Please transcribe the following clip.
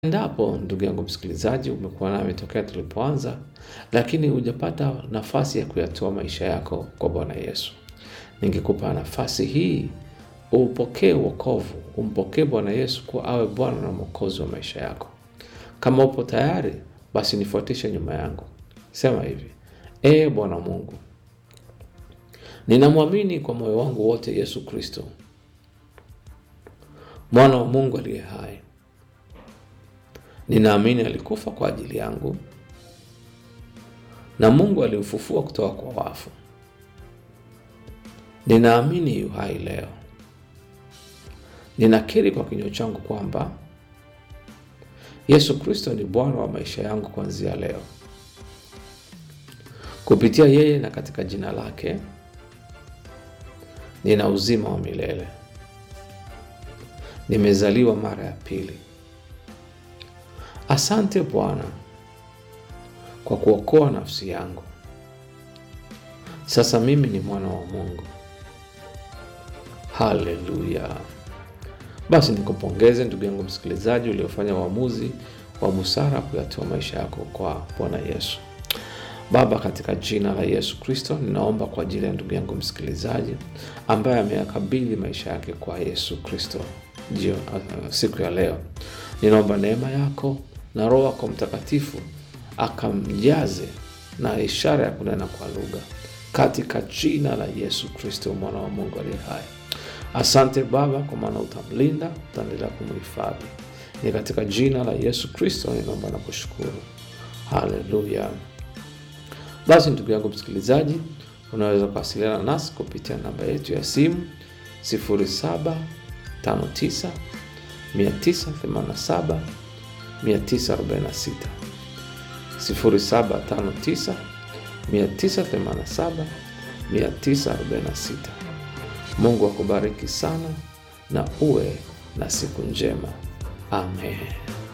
Endapo ndugu yangu msikilizaji, umekuwa nami tokea tulipoanza, lakini hujapata nafasi ya kuyatoa maisha yako kwa Bwana Yesu, ningekupa nafasi hii upokee wokovu, umpokee Bwana Yesu kuwa awe Bwana na Mwokozi wa maisha yako. Kama upo tayari, basi nifuatishe nyuma yangu. Sema hivi: Ee Bwana Mungu, ninamwamini kwa moyo wangu wote Yesu Kristo, mwana wa Mungu aliye hai. Ninaamini alikufa kwa ajili yangu na Mungu alimfufua kutoka kwa wafu. Ninaamini yu hai leo. Ninakiri kwa kinywa changu kwamba Yesu Kristo ni Bwana wa maisha yangu kuanzia leo. Kupitia yeye na katika jina lake nina uzima wa milele. Nimezaliwa mara ya pili. Asante Bwana kwa kuokoa nafsi yangu. Sasa mimi ni mwana wa Mungu. Haleluya! Basi nikupongeze ndugu yangu msikilizaji, uliofanya uamuzi wa busara kuyatoa maisha yako kwa Bwana Yesu. Baba, katika jina la Yesu Kristo, ninaomba kwa ajili ya ndugu yangu msikilizaji ambaye ameyakabidhi maisha yake kwa Yesu Kristo jio uh, siku ya leo, ninaomba neema yako na Roho yako Mtakatifu akamjaze na ishara ya kunena kwa lugha katika jina la Yesu Kristo mwana wa Mungu aliye hai. Asante Baba, kwa maana utamlinda, utaendelea kumhifadhi. Ni katika jina la Yesu Kristo ninaomba na kushukuru, haleluya. Basi ndugu yangu msikilizaji, unaweza kuwasiliana nasi kupitia namba yetu ya simu 0759 987 946 0759 987 946. Mungu akubariki sana na uwe na siku njema. Amen.